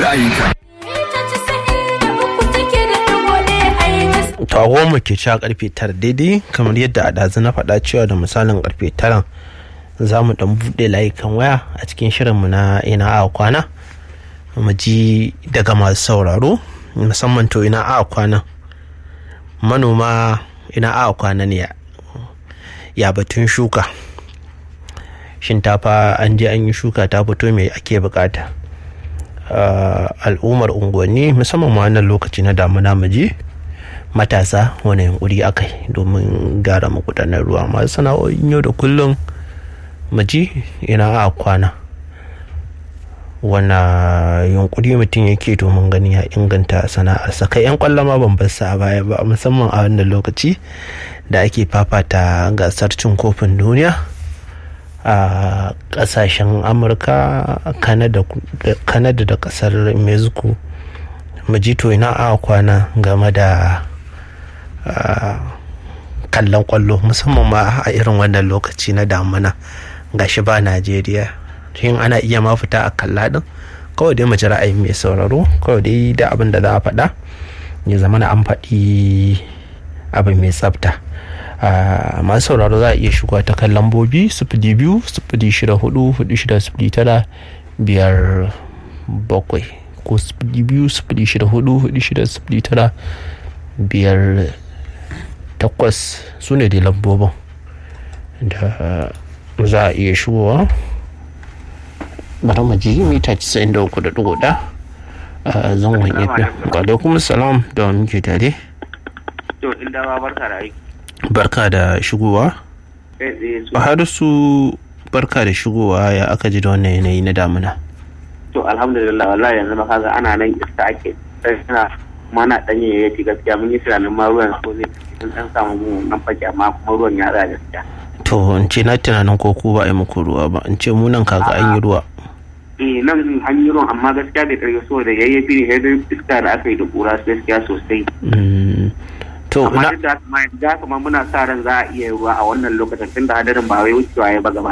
ra'ayinka. to mu ke cewa karfe tara daidai kamar yadda a ɗazu na faɗa cewa da misalin karfe tara za mu ɗan buɗe layukan waya a cikin shirinmu na ina a kwana mu ji daga masu sauraro musamman to ina a kwana manoma ina a kwana ne ya batun shuka shinkafa an je an yi shuka ta fito mai ake bukata al'ummar unguwanni musamman ma wannan lokaci na damuna mu je matasa wani yunkuri aka yi domin gyara magudanar ruwa masu sana'o'in yau da kullum maji ina a kwana wana yunkuri mutum yake domin gani ya inganta sana'arsa kai yan kwallama ban bar a baya ba musamman a wannan lokaci da ake fafata gasar cin kofin duniya a kasashen amurka kanada da kasar mexico majito ina a kwana game da kallon kwallo musamman ma a irin wannan lokaci na damuna gashi ba najeriya shin ana iya ma fita a kalla din kawai dai mace ra'ayin mai sauraro kawai dai da abin da za a faɗa ya zama na an faɗi abin mai tsafta masu sauraro za a iya shiga ta kan lambobi sifili biyu sifili shida hudu hudu shida sifili tara biyar bakwai ko sifili biyu sifili shida hudu hudu shida sifili tara biyar takwas su ne da lambobin da za a iya shigowa bari mu ji mita 93.1 a zangon efe alaikum salam da muke tare to inda ba barka da aiki barka da shigowa har su barka da shigowa ya aka ji da wannan yanayi na damuna to alhamdulillah wallahi yanzu ma kaga ana nan iska ake tana kuma na dan yayyaki gaskiya mun yi tunanin ma ruwan ko zai sun dan samu mu nan fake amma kuma ruwan ya tsaya gaskiya to in ce na tunanin ko ku ba a yi muku ruwa ba in ce mu nan kaga an yi ruwa eh nan an yi ruwan amma gaskiya bai karfi so da yayyafi ne sai iska da aka yi da kura gaskiya sosai to amma duk da haka ma muna sa ran za a iya ruwa a wannan lokacin tunda hadarin ba wai wucewa ya ba gaba